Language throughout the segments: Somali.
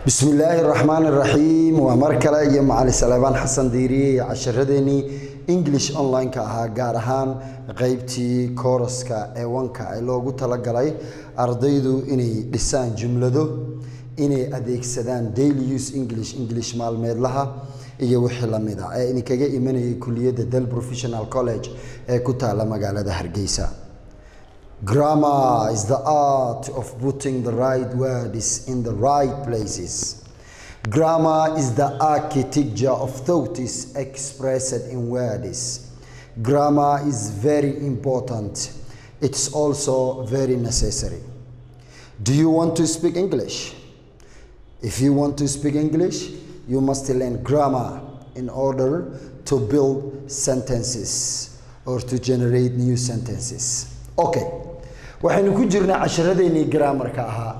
bismi illaahi raxmaan iraxiim waa mar kale iyo macali saleebaan xasan diiriye iyo casharadeenii english online-ka ahaa gaar ahaan qeybtii kooraska ee wanka ee loogu talagalay ardaydu inay dhisaan jumlado inay adeegsadaan daily use english english maalmeedlaha iyo wixii lamid a ee idinkaga imanayay kuliyadda del professional college ee ku taala magaalada hargeysa Grammar is the art of putting the right words in the right places. Grammar is the architecture of thoughts expressed in words. Grammar is very important. It's also very necessary. Do you want to speak English? If you want to speak English, you must learn grammar in order to build sentences or to generate new sentences. Okay. waxaynu ku jirnaa casharadeenii graamarka ahaa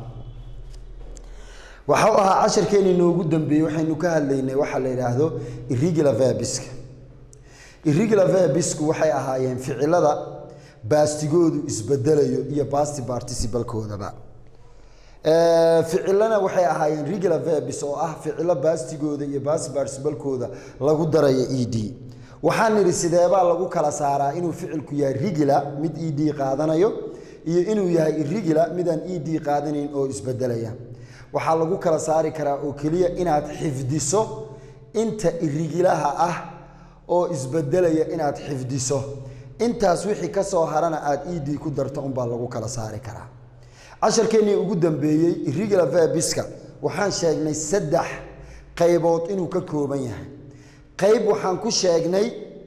waxau ahaa casharkeeni noogu dambeeyey waxaynu ka hadlaynay waxaa la yidhaahdo irregular verbiska irregular verbisku waxay ahaayeen ficilada baastigoodu isbedelayo iyo basti particibalkoodaba ficilana waxay ahaayeen regular verbis oo ah ficilo baastigooda iyo basti particibalkooda lagu darayo e d waxaan nidhi sideebaa lagu kala saaraa inuu ficilku yahay regular mid e d qaadanayo iyo inuu yahay irregular midaan e d qaadanayn oo isbedelaya waxaa lagu kala saari karaa oo keliya inaad xifdiso inta irregilaha ah oo isbedelaya inaad xifdiso intaas wixii ka soo harana aad e d ku darto unbaa lagu kala saari karaa casharkeennii ugu dambeeyey irregular verbiska waxaan sheegnay saddex qaybood inuu ka kooban yahay qayb waxaan ku sheegnay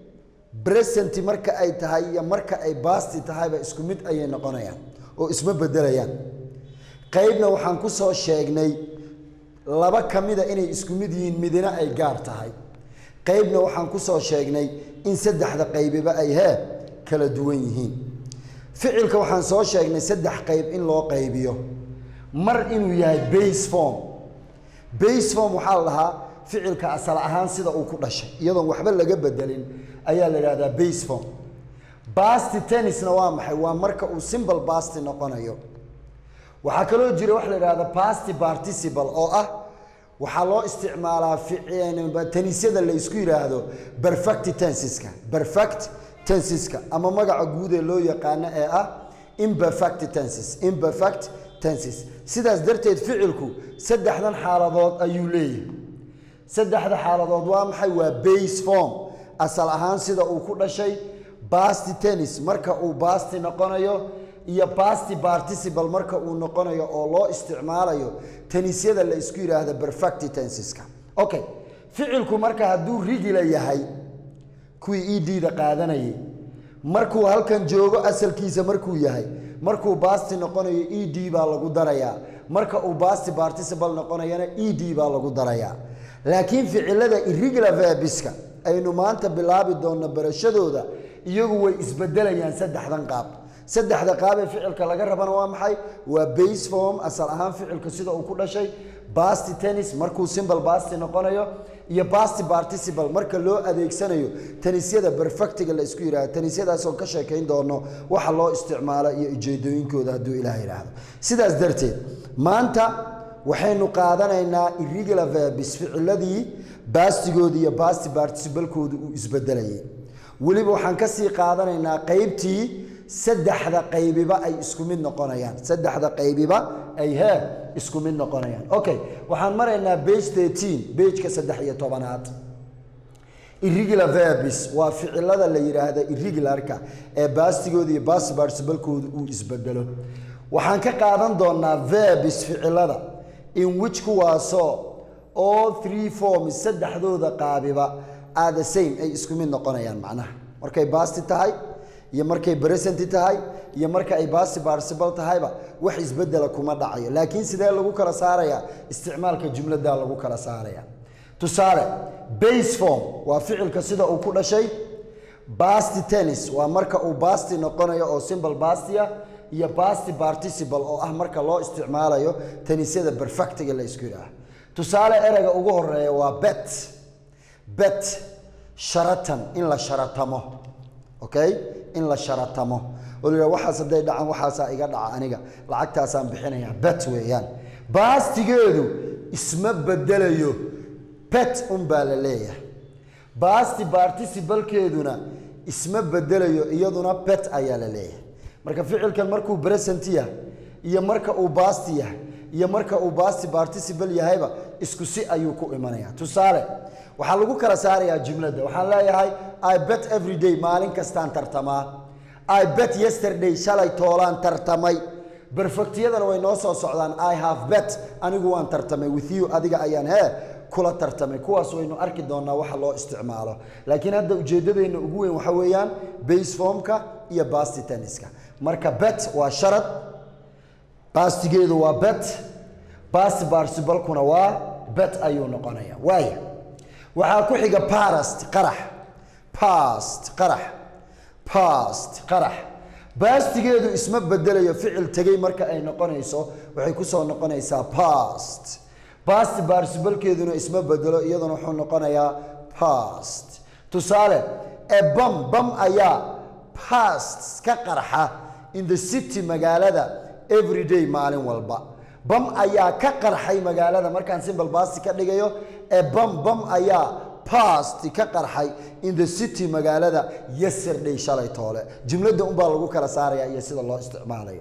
bresent marka ay tahay iyo marka ay basti tahayba isku mid ayay noqonayaan oo isma bedelayaan qaybna waxaan ku soo sheegnay laba ka mida inay isku mid yihiin midina ay gaar tahay qaybna waxaan ku soo sheegnay in saddexda qaybiba ay hee kala duwan yihiin ficilka waxaan soo sheegnay saddex qayb in loo qaybiyo mar inuu yahay base form base form waxaa la dhahaa ficilka asal ahaan sida uu ku dhashay iyadoon waxba laga bedelin ayaa la yidhahdaa base form basti tennisna waa maxay waa marka uu simple basti noqonayo waxaa kaloo jira waxa la yidhahda basti participle oo ah waxaa loo isticmaalaa tenisyada la isku yidhaahdo perfect tensiska perfect tensiska ama magaca guud ee loo yaqaano ee ah imperfect tensis imperfect tensis sidaas darteed ficilku saddexdan xaaladood ayuu leeyahay saddexda xaaladood waa maxay waa base form asal ahaan sida uu ku dhashay basti tennis marka uu basti noqonayo iyo basti participle marka uu noqonayo oo loo isticmaalayo tenisyada la isku yidhaahda perfect tensiska okay ficilku marka hadduu rigila yahay kuwii e d-da qaadanayay markuu halkan joogo asalkiisa markuu yahay markuu basti noqonayo e d baa lagu darayaa marka uu basti participle noqonayana e d baa lagu darayaa laakiin ficilada irregular verbiska aynu maanta bilaabi doonno barashadooda iyagu way isbedelayaan saddexdan qaab saddexda qaab ee ficilka laga rabana waa maxay waa base form asal ahaan ficilka sida uu ku dhashay basti tennis markuu simple basti noqonayo iyo basti participle marka loo adeegsanayo tenisyada perfectiga la isku yidhahdo tenisyadaasoo ka sheekayn doono waxa loo isticmaalo iyo ujeedooyinkooda hadduu ilaah yidhaahdo sidaas darteed maanta waxaynu qaadanaynaa irregular verbis ficiladii baastigooda iyo basti particibalkooda uu isbedelayay weliba waxaan kasii qaadanaynaa qaybtii saddexda qaybiba ay isku mid noqonayaan saddexda qaybiba ay hee isku mid noqonayaan okay waxaan maraynaa bage thirteen bageka saddex iyo tobanaad irregular verbis waa ficilada la yidhaahda irregularka ee baastigooda iyo basti particibalkooda uu isbedelo waxaan ka qaadan doonaa verbis ficilada in which kuwaasoo all three forms saddexdooda qaabiba are the same ay isku mid noqonayaan macnaha markay basti tahay iyo markay present tahay iyo marka ay basti participle tahayba wax isbedela kuma dhacayo laakiin sidee lagu kala saarayaa isticmaalka jumlada lagu kala saaraya tusaale base form waa ficilka sida uu ku dhashay basti tennis waa marka uu basti noqonayo oo simple bastia iyo basti participle oo ah marka loo isticmaalayo tenisyada perfectiga la isku yidhaaha tusaale ereyga ugu horeeya waa bet bet sharatan in la sharatamo okay in la sharatamo oo la yidhaha waxaas hadday dhacaan waxaasaa iga dhaca aniga lacagtaasaan bixinaya bet weeyaan baastigeedu isma bedelayo bet un baa la leeyahay baasti particibalkeeduna isma bedelayo iyaduna bet ayaa la leeyahay marka ficilkan markuu present yahay iyo marka uu baasti yahay iyo marka uu baasti participle yahayba isku si ayuu ku imanaya tusaale waxaa lagu kala saarayaa jumladda waxaan leeyahay i bet every day maalin kastaan tartamaa i bet yesterday shalay toolaan tartamay berfectiyadana way noo soo socdaan i have bet anigu waan tartamay with you adiga ayaan hee kula tartamay kuwaas waynu arki doonaa waxa loo isticmaalo laakiin hadda ujeeddadeenna ugu weyn waxa weeyaan base formka iyo basti tenniska marka bet waa sharad bastigeedu waa bet basti barsibalkuna waa bet ayuu noqonaya waaya waxaa ku xiga past qarax past qarax past qarax baastigeedu isma bedelayo ficil tegey marka ay noqonayso waxay kusoo noqonaysaa past basti baarsibalkeeduna isma bedelo iyaduna wuxuu noqonayaa past tusaale ee bam bam ayaa past ka qarxa in the city magaalada everyday maalin walba bam ayaa ka qarxay magaalada markaan simbal basti ka dhigayo ee bam bam ayaa past ka qarxay in the city magaalada yesterday shalay toole jumladda unbaa lagu kala saaraya iyo sida loo isticmaalayo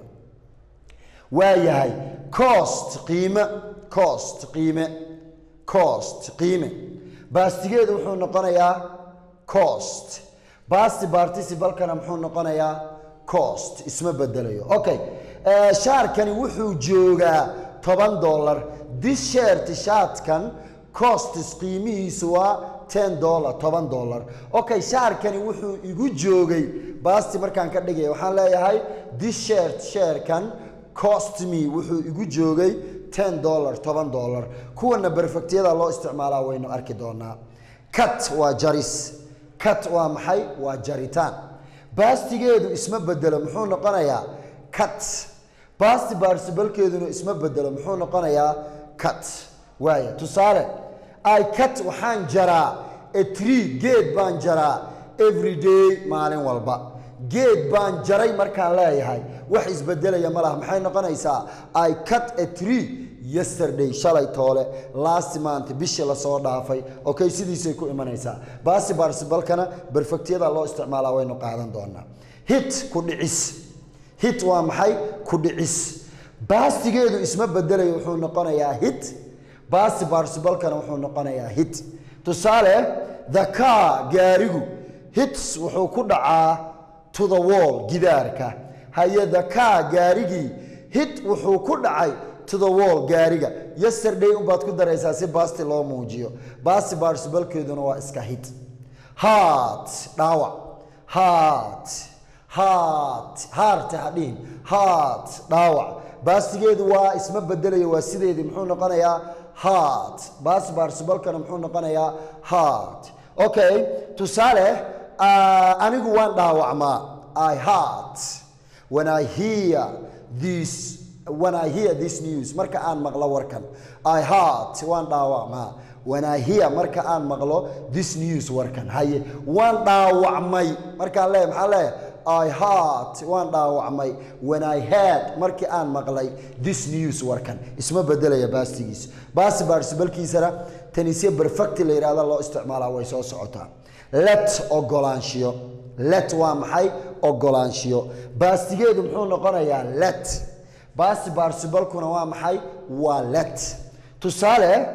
waayahay cost qiime cost qiime cost qiime baastigeedu wuxuu noqonayaa cost basti particibalkana muxuu noqonayaa cost isma bedelayo okay shaarkani wuxuu joogaa toban dollar this shirt shaatkan costis qiimihiisu waa ten dollar toban dollar okay shaarkani wuxuu igu joogay basti markaan ka dhigaya waxaan leeyahay this shirt sharekan cost me wuxuu igu joogay ten dollar toban dollar kuwana berfectiyada loo isticmaalaa waynu arki doonaa cut waa jaris cut waa maxay waa jaritaan baastigeedu isma bedelo muxuu noqonayaa cut basti baarsibalkeeduna isma bedelo muxuu noqonayaa cut waaya tusaale i cut waxaan jaraa a tree geed baan jaraa every day maalin walba geed baan jaray markaan leeyahay wax isbedelaya ma laha maxay noqonaysaa i cut a tree yesterday shalay toole last month bishii lasoo dhaafay okay sidiisay ku imanaysaa baasi baarsibalkana berfectiyada loo isticmaalaa waynu qaadan doonaa hit ku dhicis hit waa maxay ku dhicis baastigeedu isma bedelayo wuxuu noqonayaa hit baasti baarsibalkana wuxuu noqonayaa hit tusaale the car gaarigu hits wuxuu ku dhacaa to the wall gidaarka haye the car gaarigii hit wuxuu ku dhacay to the wall gaariga yesterday unbaad ku daraysaa si baasti loo muujiyo baasti baarsibalkeeduna waa iska hit heart dhaawac heart heart heart hadhihin heart dhaawac baastigeedu waa isma bedelayo waa sideedii muxuu noqonayaa heart baasti baarsibalkana muxuu noqonayaa heart okay tusaale anigu waan dhaawacmaa i heart when i hear this when I hear this news marka aan maqlo warkan I heart waan dhaawacmaa when I hear marka aan maqlo this news warkan haye waan dhaawacmay markaan leeyahay maxaa leeyahay I heart waan dhaawacmay when I heard markii aan maqlay this news warkan isma bedelaya baastigiisa baasti baarsibalkiisana tanisye perfect la yidhahda loo isticmaalaa way soo socotaa let ogolaanshiyo let waa maxay ogolaanshiyo baastigeedu muxuu noqonayaa let baasti baarsibalkuna waa maxay waa let tusaale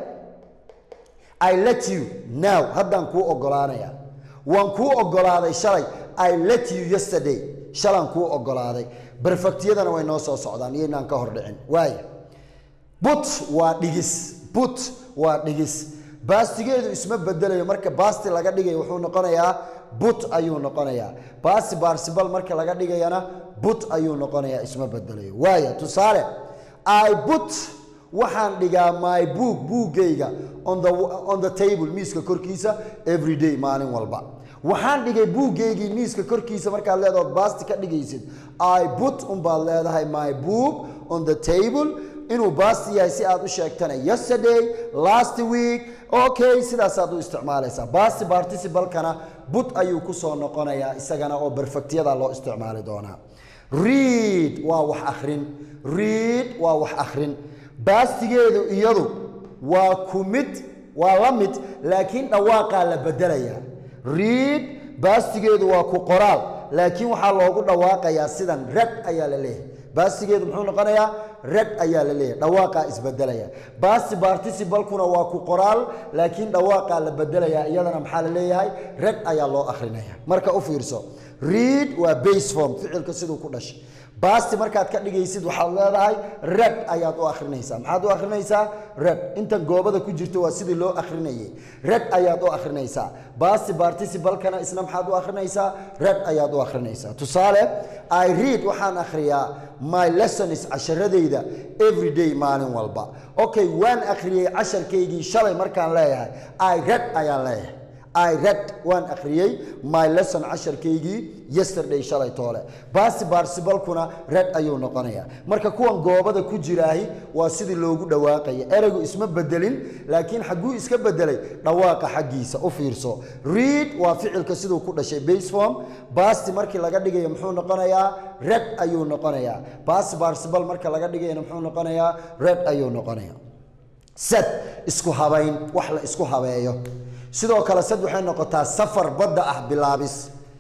i let you now haddaan kuu ogolaanaya waan kuu ogolaaday shalay i let you yesterday shalaan kuu ogolaaday berfectiyadana way noo soo socdaan iyaynaan ka hor dhicin waaya but waa dhigis but waa dhigis baastigeedu isma bedelayo marka baasti laga dhigayo wuxuu noqonayaa but ayuu noqonayaa baasti baarsibal marka laga dhigayana but ayuu noqonayaa isma bedelayo waaya tusaale i but waxaan dhigaa my book buuggayga on the, on the table miiska korkiisa every day maalin walba waxaan dhigay buuggaygii miiska korkiisa markaad leedahood baasti ka dhigaysid i but unbaad leedahay my book on the table inuu baasti yahay si aad u sheegtana yesterday last week okay sidaasaad u isticmaalaysaa baasti particibalkana but ayuu kusoo noqonayaa isagana oo berfectiyada loo isticmaali doonaa read waa wax akhrin read waa wax akhrin baastigeedu iyadu waa ku mid waa la mid laakiin dhawaaqaa la bedelayaa read baastigeedu waa ku qoraal laakiin waxaa loogu dhawaaqayaa sidan red ayaa la leeyahay baastigeedu muxuu noqonayaa red ayaa la leeyahay dhawaaqaa isbedelaya baasti particibalkuna waa ku qoraal laakiin dhawaaqaa la bedelayaa iyadana maxaa la leeyahay red ayaa loo akhrinaya marka u fiirso read waa base form ficilka siduu ku dhashay baasti markaad ka dhigaysid waxaad leedahay red ayaad u akhrinaysaa maxaad u akhrinaysaa red intan goobada ku jirto waa sidii loo akhrinayay red ayaad u akhrinaysaa baasti particibalkana isna maxaad u akhrinaysaa red ayaad u akhrinaysaa tusaale i read waxaan akhriyaa my lessons casharadayda every day maalin walba okay waan akhriyey casharkaygii shalay markaan leeyahay i read ayaan leeyahay I read waan akhriyey my lesson casharkaygii yesterday shalay toole baasi baarsibalkuna red ayuu noqonayaa marka kuwan goobada ku jiraahi waa sidii loogu dhawaaqaya ereygu isma bedelin laakiin xagguu iska bedelay dhawaaqa xaggiisa u fiirso read waa ficilka siduu ku dhashay base form baasti markii laga dhigayo muxuu noqonayaa red ayuu noqonayaa baasi barsibal marka laga dhigayana muxuu noqonayaa red ayuu noqonayaa sad isku habayn wax la isku habeeyo sidoo kale sad waxay noqotaa safar badda ah bilaabis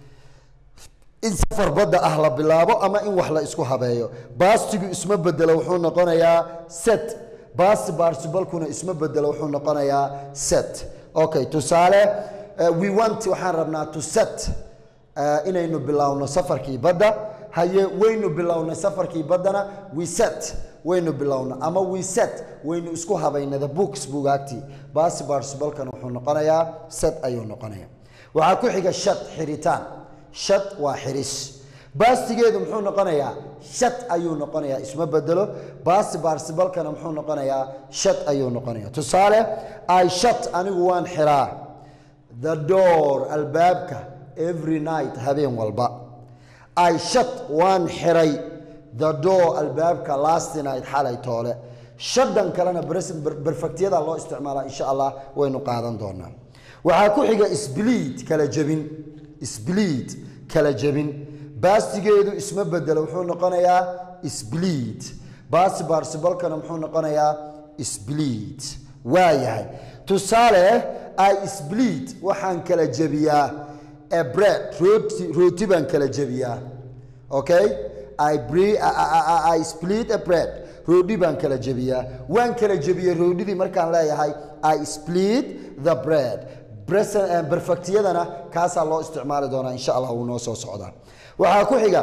in safar badda ah la bilaabo ama in wax la isku habeeyo baastigu isma bedelo wuxuu noqonayaa set baasti baarsibalkuna isma bedelo wuxuu noqonayaa set okay tusaale uh, we want waxaan rabnaa to set uh, inaynu bilowno safarkii badda haye waynu bilownay safarkii baddana we set waynu bilowna ama we set waynu isku habaynay the books bugaagtii baasi baarsibalkan wuxuu noqonayaa set ayuu noqonayaa waxaa ku xiga shad xiritaan shad waa xiris baastigeedu muxuu noqonayaa shad ayuu noqonayaa isma bedelo baasi baarsibalkana muxuu noqonayaa shad ayuu noqonayaa tusaale i shat anigu waan xiraa the door albaabka every night habeen walba i shat waan xiray the door albaabka last night xalay toole shadan kalena berfectiyada loo isticmaalaa insha allah waynu qaadan doonaa waxaa ku xiga sbliid kala jebin sbliid kala jebin baastigeedu isma bedelo wuxuu noqonayaa sbliid baasi baarsibalkana muxuu noqonayaa sbliid waa yahay tusaale i sbliid waxaan kala jebiyaa a bread rooti rooti baan kala jebiyaa okay I, bre I, I, I split a bread roodhi baan kala jebiyaa waan kala jebiyey roodhidii markaan leeyahay i split the bread berfectiyadana kaasaa loo isticmaali doonaa insha allah wuu noo soo socdaa waxaa ku xiga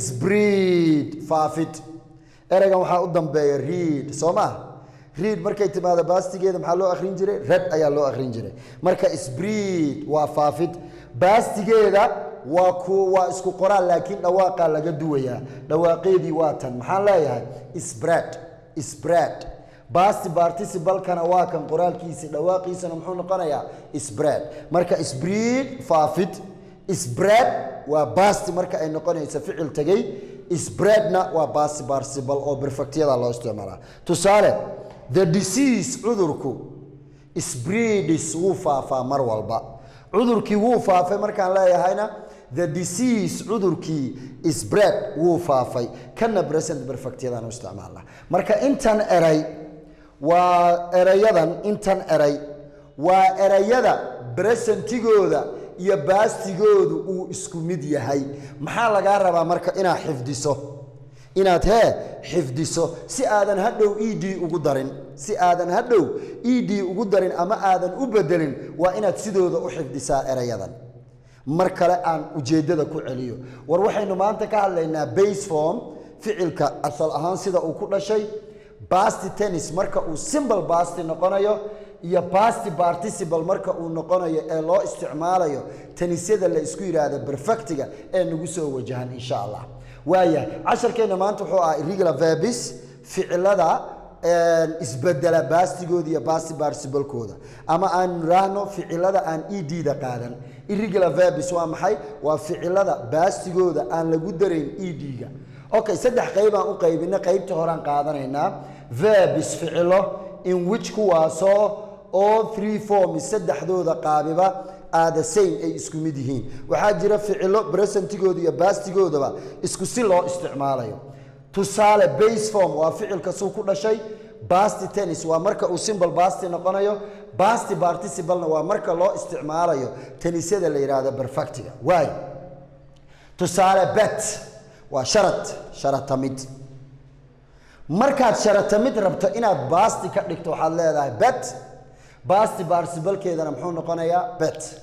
sbreed faafid ereygan waxaa u dambeeya read soo maa read markay timaado baastigeeda maxaa loo akhrin jiray red ayaa loo akhrin jiray marka sbreed waa faafid baastigeeda waa ku waa isku qoraal laakiin dhawaaqaa laga duwayaa dhawaaqeedii waa tan maxaan leeyahay sbred sbred baasti particibalkana waa kan qoraalkiisi dhawaaqiisana muxuu noqonayaa sbred marka sbreed faafid sbred waa baasti marka ay noqonaysa ficil tegey sbredna waa baasti participle oo perfectyada loo isticmaalaa tusaale the disease cudurku sbreedis wuu faafaa mar walba cudurkii wuu faafay markaan leeyahayna the disease cudurkii sbred wuu faafay kana present perfectyadan u isticmaalna marka intan eray waa erayadan intan eray waa erayada presentigooda iyo baastigoodu uu isku mid yahay maxaa lagaa rabaa marka inaad xifdiso inaad hee xifdiso si aadan hadhow e d ugu darin si aadan hadhow e d ugu darin ama aadan u bedelin waa inaad sidooda u xifdisaa erayadan mar kale aan ujeeddada ku celiyo war waxaynu maanta ka hadlaynaa base form ficilka asal ahaan sida uu ku dhashay basti tennis marka uu simbol basti noqonayo iyo basti participle marka uu noqonayo ee loo isticmaalayo tenisyada la isku yidhaahda perfectiga ee nagu soo wajahan insha allah waayahay casharkeenna maanta wuxuu ahaa irregular verbis ficilada isbedela baastigooda iyo basti particibalkooda ama aan nidhaahno ficilada aan e d-da qaadan irregular verbis waa maxay waa ficilada baastigooda aan lagu darayn e d-ga okay saddex qaybaan u qaybina qaybta horaan qaadanaynaa verbis ficilo in which kuwaasoo all three forms saddexdooda qaabiba are the same ay isku mid yihiin waxaa jira ficilo presentigooda iyo baastigoodaba isku si loo isticmaalayo tusaale base form waa ficilka suu ku dhashay basti tennis waa marka uu simple basti noqonayo basti participlena waa marka loo isticmaalayo tenisyada la yidhaahdo perfectiga waay tusaale bet waa sharad sharatamid markaad sharatamid rabto inaad basti ka dhigto waxaad leedahay bet basti particibalkeedana muxuu noqonayaa bet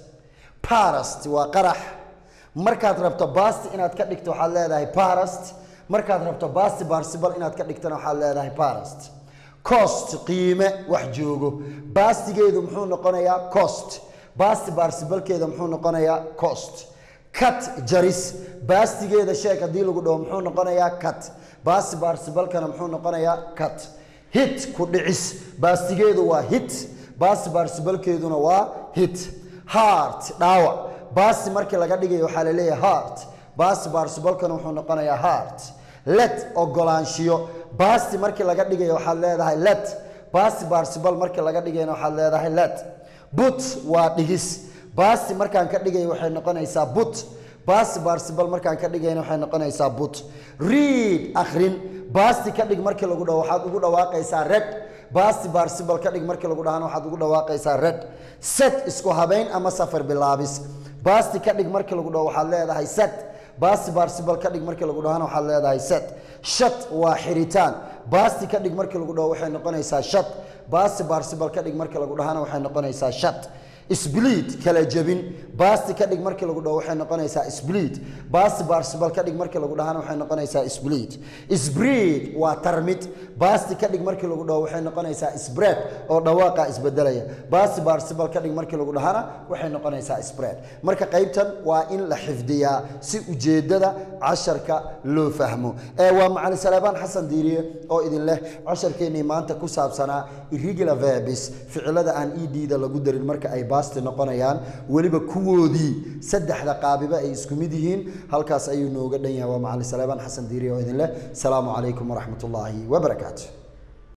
parast waa qarax markaad rabto basti inaad ka dhigto waxaad leedahay parast markaad rabto basti participle inaad ka dhigtana waxaad leedahay parast cost qiime wax joogo bastigeedu muxuu noqonayaa cost basti particibalkeeda muxuu noqonayaa cost cut jaris baastigeeda sheeg haddii lagu dhaho muxuu noqonayaa cut basti particibalkana muxuu noqonayaa cut hit ku dhicis baastigeedu waa hit basti particibalkeeduna waa hit heart dhaawac basti markii laga dhigayo waxaa la leeyahay heart basti particibalkana wuxuu noqonayaa heart let ogolaanshiyo basti markii laga dhigayo waxaad leedahay let basti participle markii laga dhigayna waxaad leedahay let but waa dhigis basti markaan ka dhigayo waxay noqonaysaa but basti participle markaan ka dhigayna waxay noqonaysaa but read akhrin basti ka dhig markii lagu dhaho waxaad ugu dhawaaqaysaa red basti participle ka dhig markii lagu dhahana waxaad ugu dhawaaqaysaa red set isku habayn ama safar bilaabis basti ka dhig markii lagu dhaho waxaad leedahay set basti participle ka dhig markii lagu dhahana waxaad leedahay set shat waa xiritaan basti ka dhig markii lagu dhaho waxay noqonaysaa shat basti participle ka dhig markii lagu dhahana waxay noqonaysaa shat split kala jebin basti ka dhig markii lagu dhaho waxay noqonaysaa split basti participle ka dhig markii lagu dhahana waxay noqonaysaa split spread waa tarmid basti ka dhig markii lagu dhaho waxay noqonaysaa spread oo dhawaaqa isbedelaya basti participle ka dhig markii lagu dhahana waxay noqonaysaa spread marka qaybtan waa in la xifdiyaa si ujeedada casharka loo fahmo ee waa macalin salaabaan xasan diiriye oo idin leh casharkeennii maanta ku saabsanaa irregular verbs ficilada aan ed-da lagu darin marka ay basti noqonayaan weliba kuwoodii saddexda qaabiba ay isku mid yihiin halkaas ayuu nooga dhan yahay waa macalin salaabaan xasan diiriye oo idin leh asalaamu calaykum waraxmat ullaahi wabarakaatu